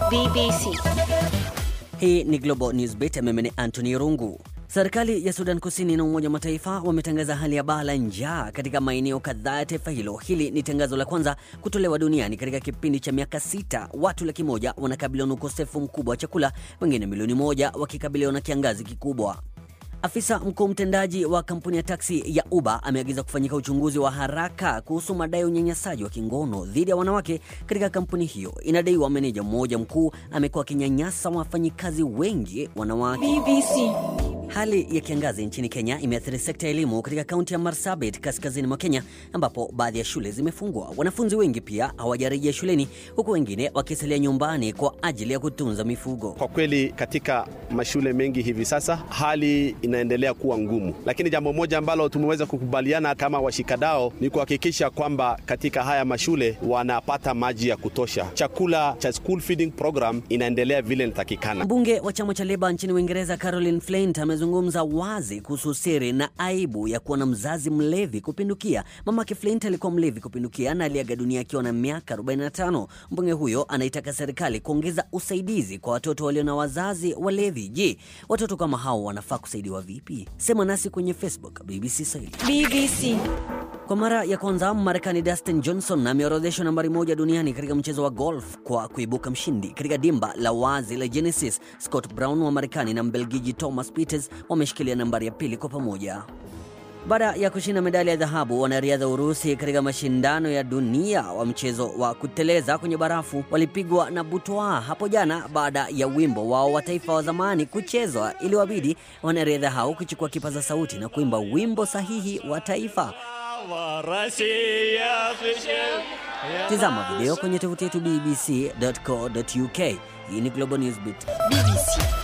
BBC. Hii ni Global Newsbeat, mimi ni Anthony Rungu. Serikali ya Sudan Kusini na Umoja wa Mataifa wametangaza hali ya baa la njaa katika maeneo kadhaa ya taifa hilo. Hili ni tangazo la kwanza kutolewa duniani katika kipindi cha miaka sita. Watu laki moja wanakabiliwa na ukosefu mkubwa wa chakula, wengine milioni moja wakikabiliwa na kiangazi kikubwa. Afisa mkuu mtendaji wa kampuni ya taksi ya Uber ameagiza kufanyika uchunguzi wa haraka kuhusu madai ya unyanyasaji wa kingono dhidi ya wanawake katika kampuni hiyo. Inadaiwa meneja mmoja mkuu amekuwa akinyanyasa wafanyikazi wengi wanawake. BBC. Hali ya kiangazi nchini Kenya imeathiri sekta ya elimu katika kaunti ya Marsabit kaskazini mwa Kenya, ambapo baadhi ya shule zimefungwa. Wanafunzi wengi pia hawajarejea shuleni, huku wengine wakisalia nyumbani kwa ajili ya kutunza mifugo. Kwa kweli katika mashule mengi hivi sasa hali inaendelea kuwa ngumu, lakini jambo moja ambalo tumeweza kukubaliana kama washikadao ni kuhakikisha kwamba katika haya mashule wanapata maji ya kutosha. Chakula cha school feeding program inaendelea vile inatakikana. Mbunge wa chama cha Leba nchini Uingereza Caroline Flint amezungumza wazi kuhusu siri na aibu ya kuwa na mzazi mlevi kupindukia. Mamake Flint alikuwa mlevi kupindukia na aliaga dunia akiwa na miaka 45. Mbunge huyo anaitaka serikali kuongeza usaidizi kwa watoto walio na wazazi walevi. Je, watoto kama hao wanafaa kusaidiwa vipi? Sema nasi kwenye Facebook BBC Swahili. BBC. Kwa mara ya kwanza Marekani Dustin Johnson ameorodheshwa nambari moja duniani katika mchezo wa golf kwa kuibuka mshindi katika dimba la wazi la Genesis. Scott Brown wa Marekani na Mbelgiji Thomas Pieters wameshikilia nambari ya pili kwa pamoja. Baada ya kushinda medali ya dhahabu, wanariadha wa Urusi katika mashindano ya dunia wa mchezo wa kuteleza kwenye barafu walipigwa na butwaa hapo jana baada ya wimbo wao wa taifa wa zamani kuchezwa. Iliwabidi wanariadha hao kuchukua kipaza sauti na kuimba wimbo sahihi wa taifa. Tizama video kwenye tovuti yetu bbc.co.uk. Hii ni Global Newsbeat. BBC.